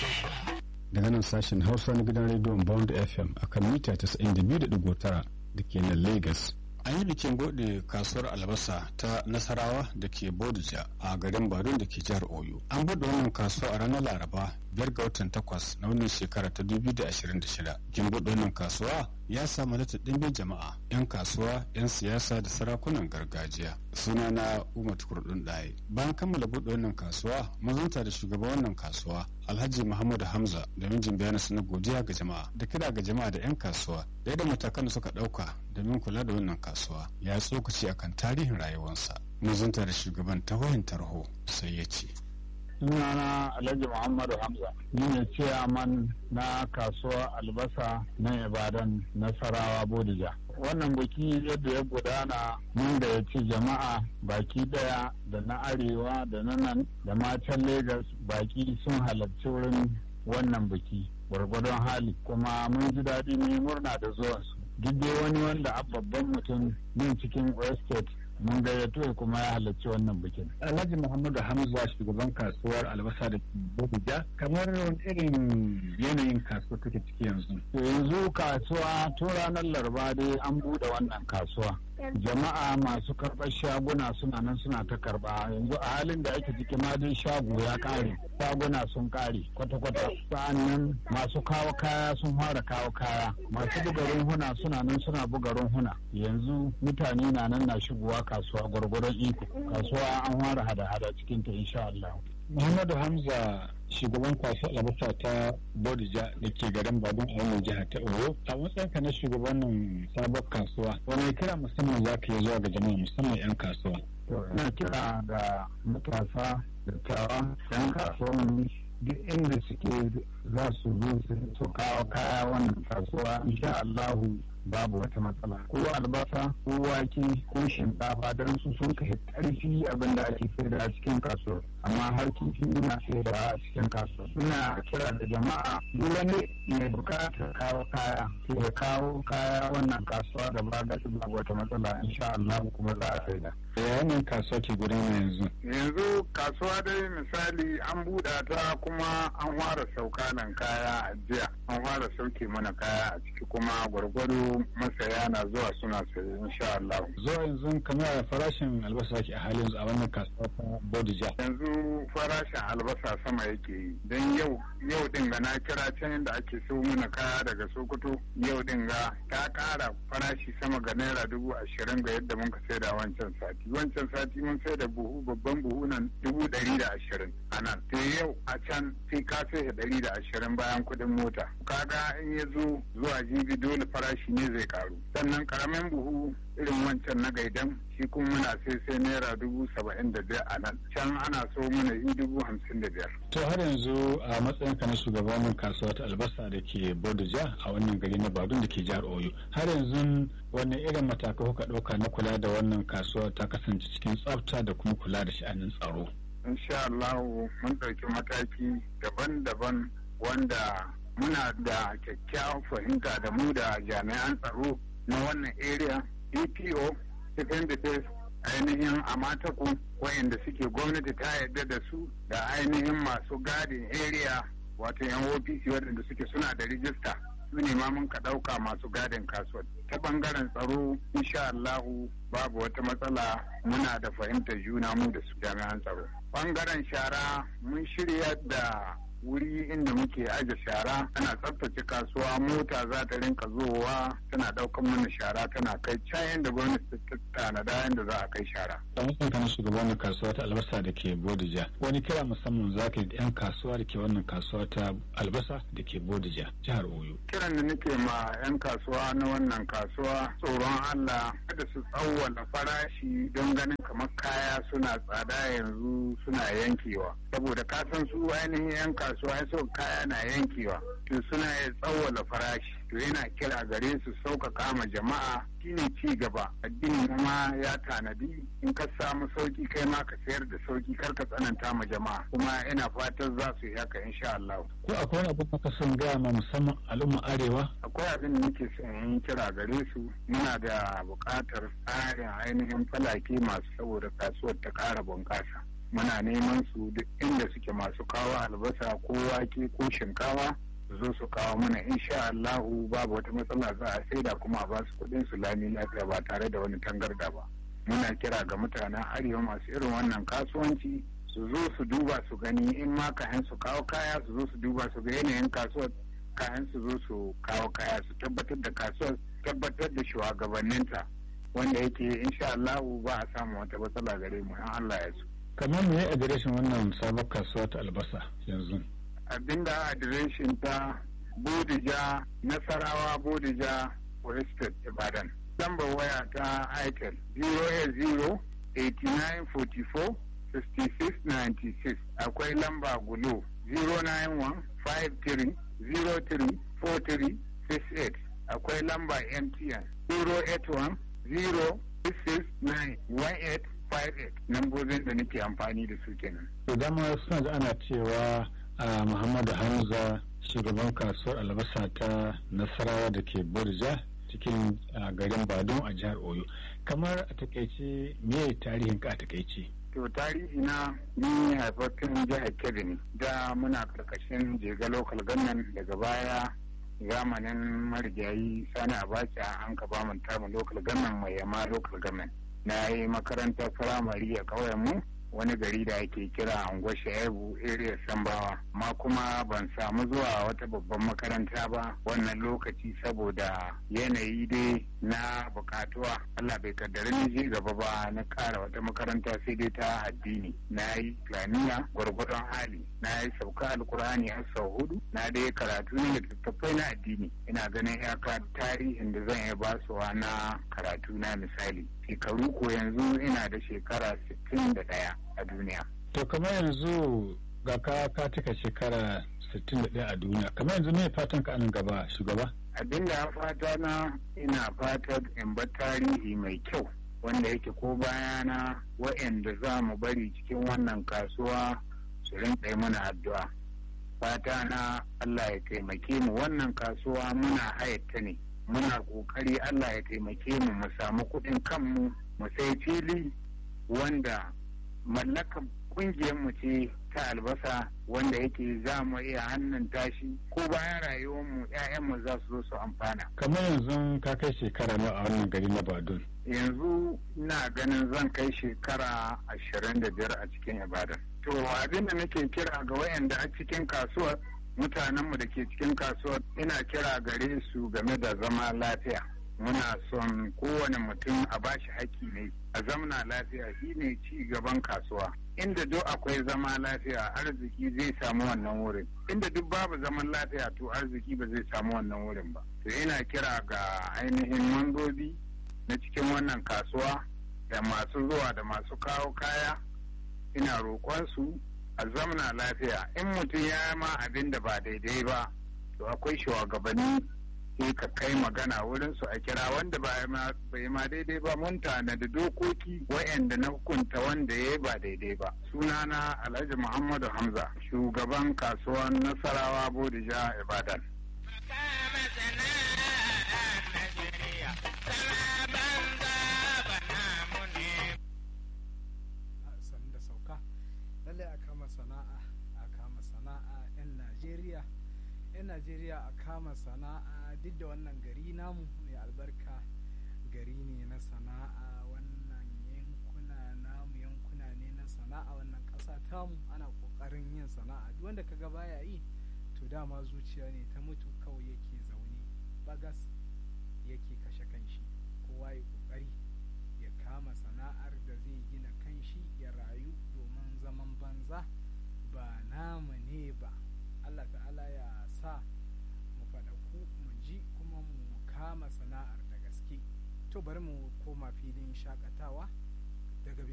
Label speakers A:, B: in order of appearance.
A: daga nan sashen hausa na gidan rediyon bond fm a kan mita 92.9 da ke nan lagos an yi bikin bude kasuwar albasa ta nasarawa da ke bodija a garin badun da ke jihar oyo an bude wannan kasuwa a ranar laraba biyar ga watan takwas na wannan shekara ta 2026 bikin bude wannan kasuwa ya samu lata ɗimbin jama'a 'yan kasuwa 'yan siyasa da sarakunan gargajiya suna na umar kurdun ɗaya bayan kammala buɗe wannan kasuwa mazanta da shugaban wannan kasuwa alhaji muhammadu hamza domin jin bayanansa na godiya ga jama'a da kira ga jama'a da 'yan kasuwa da yadda matakan da suka ɗauka domin kula da wannan kasuwa ya tsokaci akan tarihin rayuwarsa mazanta da shugaban ta wayan tarho sai ya ce
B: sunana alhaji muhammadu hamza ni ne ciyaman na kasuwar albasa na ibadan nasarawa bodija wannan biki yadda ya gudana mun da ya ci jama'a baki daya da na arewa da na nan da matan Legas baki sun halarci wurin wannan biki gwargwadon hali kuma mun ji daɗi ne murna da zuwansu duk dai wani wanda a babban mutum yin cikin estate mun gayyato kuma ya halarci wannan bikin.
A: Alhaji Muhammadu Hamza shugaban kasuwar albasa da Abuja kamar irin yanayin kasuwa take ciki yanzu.
B: Yanzu kasuwa tun ranar Laraba dai an bude wannan kasuwa. Jama'a masu karɓar shaguna suna nan suna ta karɓa yanzu a halin da ake ciki ma dai shago ya ƙare shaguna sun ƙare kwata-kwata sa'annan masu kawo kaya sun fara kawo kaya masu buga runhuna suna nan suna buga runhuna yanzu mutane na nan na shigowa kasuwa gwargwaron iko kasuwa an fara hada-hada cikin ta insha Allah.
A: Muhammadu Hamza shugaban kasuwar albasa ta Bodija da ke garin Badun a wannan jihar ta Oyo. A matsayinka na shugabannin sabon kasuwa, wani kira musamman za ka yi zuwa ga jama'a musamman 'yan kasuwa?
B: Ina kira ga matasa dattawa 'yan kasuwan duk inda suke za su zo su kawo kaya wannan kasuwa insha Allahu babu wata matsala ko albasa ko wake ko shinkafa don su sun kai karfi abin da ake saida a cikin kasuwar amma har kifi ina saida a cikin kasuwar suna kira da jama'a duk wani mai bukatar kawo kaya sai ya kawo kaya wannan kasuwa da ba ga babu wata matsala insha Allah kuma za a saida
A: ya wannan kasuwa ke gudana yanzu
B: yanzu kasuwa dai misali an buɗa ta kuma an fara sauka nan kaya a jiya an fara sauke mana kaya a ciki kuma gwargwado masaya na zuwa suna saye insha Allah.
A: Zuwa yanzu kamar farashin albasa ke a halin yanzu a wannan kasuwa ta Bodija.
B: Yanzu farashin albasa sama yake yi don yau yau din ga na kira can inda ake so mana kaya daga Sokoto yau din ga ta kara farashi sama ga naira dubu ashirin ga yadda muka saida wancan sati. Wancan sati mun saida buhu babban buhu nan dubu ɗari da ashirin a nan. Sai yau a can sai ka sai ɗari da ashirin bayan kuɗin mota. Kaga in ya zo zuwa jibi dole farashi ne zai karu sannan karamin buhu irin wancan na gaidan shi kuma muna sai sai naira dubu saba'in da biyar a nan can ana so mana yi dubu hamsin da biyar.
A: to har yanzu a matsayin ka na shugaban kasuwa ta albasa da ke bodija a wannan gari na badun da ke jihar oyo har yanzu wannan irin matakai kuka ɗauka na kula da wannan kasuwa ta kasance cikin tsafta da kuma kula da sha'anin tsaro.
B: insha Allah mun ɗauki mataki daban-daban wanda muna da kyakkyawan fahimta da mu da jami'an tsaro na wannan area EPO Stephen Bites ainihin a mataku wayanda suke gwamnati ta yarda da su da ainihin masu gadin area wato yan OPC waɗanda suke suna da rijista su ne ma mun ka ɗauka masu gadin kasuwa ta ɓangaren tsaro insha Allahu babu wata matsala muna da fahimtar juna mu da su jami'an tsaro ɓangaren shara mun shirya da wuri inda muke aje shara ana tsaftace kasuwa mota za ta rinka zowa tana daukan mana shara tana kai can yadda gwamnati ta tanada yadda za a kai shara.
A: a matsayin kana shugaban kasuwa ta albasa da ke bodija wani kira musamman za ka yi yan kasuwa da ke wannan kasuwa ta albasa da ke bodija jihar oyo.
B: kiran da nake ma yan kasuwa na wannan kasuwa tsoron allah kada su tsawwala farashi don ganin kamar kaya suna tsada yanzu suna yankewa saboda kasan su ainihin yan kasuwa kasuwa so kaya na yankewa to suna ya tsawwala farashi to yana kira gare su sauƙaƙa ma jama'a shine ci gaba addini kuma ya tanadi in ka samu sauki kai ma ka sayar da sauki kar ka tsananta ma jama'a kuma ina fatan za su yi haka insha Allah
A: ko akwai wani abu ka son gaya ma musamman al'umma arewa
B: akwai abin da nake son yin kira gare su muna da buƙatar tsarin ainihin falake masu saboda kasuwar ta ƙara bunƙasa muna neman su duk inda suke masu kawo albasa ko wake ko shinkawa su zo su kawo mana insha Allahu babu wata matsala za a saida kuma a basu kuɗin su lami lafiya ba tare da wani tangarda ba muna kira ga mutanen arewa masu irin wannan kasuwanci su zo su duba su gani in ma kayan su kawo kaya su zo su duba su ga yanayin kasuwar kayan su zo su kawo kaya su tabbatar da kasuwar tabbatar da shugabanninta wanda yake insha Allahu ba a samu wata matsala gare mu in Allah ya so
A: kamar me adireshin wannan sabon kasuwa ta albasa yanzu
B: abinda adireshin ta bodija nasarawa bodija forested ibadan lambar waya ta itel 080 8944 6696 akwai lamba gulo 091 53 03 43 68 akwai lamba mtn 081 066 1858 lambobin da nake amfani da su kenan.
A: Idan ma suna da ana cewa a Muhammadu Hamza shugaban kasuwar albasa ta Nasarawa da ke Borja cikin garin Badon a jihar Oyo. Kamar a takaice me tarihin ka a takaice?
B: To tarihi na ni haifaffen jihar Kebbi ne. Da muna karkashin jega local government daga baya zamanin marigayi sani abacha an ka ba mu tamu local government mai yama local government. na yi makarantar firamare a ƙauyenmu wani gari da ake kira anguwa shaibu area sambawa ma kuma ban samu zuwa wata babban makaranta ba wannan lokaci saboda yanayi dai na bukatuwa Allah bai kaddari ni je gaba ba na ƙara wata makaranta sai dai ta addini na yi islamiya gwargwadon hali na yi sauka alkur'ani har sau hudu na dai karatu ne littattafai na addini ina ganin iyaka tarihin da zan iya basuwa na karatu na misali shekaru ko yanzu ina da shekara 61 a duniya.
A: To kamar yanzu ga ka ka cika shekara 61 a duniya kamar yanzu ne fatan ka anan gaba shugaba?
B: Abin da fata na ina fatan in bar tarihi mai kyau wanda yake ko bayana wa'anda za mu bari cikin wannan kasuwa su rinƙa mana addu'a. Fata na Allah ya taimake mu wannan kasuwa muna hayatta ne. muna kokari Allah ya taimake mu mu samu kuɗin kanmu mu sai fili wanda mallakan kungiyar mu ce ta albasa wanda yake za mu iya hannun tashi ko bayan rayuwar mu ƴaƴan mu za su zo su amfana
A: kamar yanzu ka kai shekara nawa a wannan gari na Badun
B: yanzu ina ganin zan kai shekara ashirin da biyar a cikin Ibadan to abin da nake kira ga wayanda a cikin kasuwar mutanenmu da ke cikin kasuwar ina kira gare su game da zama lafiya muna son kowane mutum a bashi haƙƙi ne a zamna lafiya shine ci gaban kasuwa inda duk akwai zama lafiya arziki zai samu wannan wurin inda duk babu zaman lafiya to arziki ba zai samu wannan wurin ba to ina kira ga ainihin mambobi na cikin wannan kasuwa da masu zuwa da masu kawo kaya ina roƙon su a zamna lafiya in mutum ya ma abin da ba daidai ba to akwai shugabanni sai ka kai magana wurin su a kira wanda bai ma daidai ba mun tana da dokoki wa'anda na hukunta wanda ya ba daidai ba sunana alhaji muhammadu hamza shugaban kasuwan nasarawa bodija ibadan
C: lallai a kama sana'a a kama sana'a 'yan najeriya 'yan najeriya a kama sana'a duk da wannan gari namu mai albarka gari ne na sana'a wannan yankuna namu yankuna ne na sana'a wannan ƙasa tamu ana ƙoƙarin yin sana'a duk wanda kaga baya yi to dama zuciya ne ta mutu kawai yake zaune bagas yake kashe kanshi kowa ya ƙoƙari ya kama sana'ar da zai gina kanshi ya rayu domin zaman banza ba namu ne ba Allah ta'ala ya sa mu faɗaku mu ji kuma mu kama sana'ar da gaske to bari mu koma filin shakatawa daga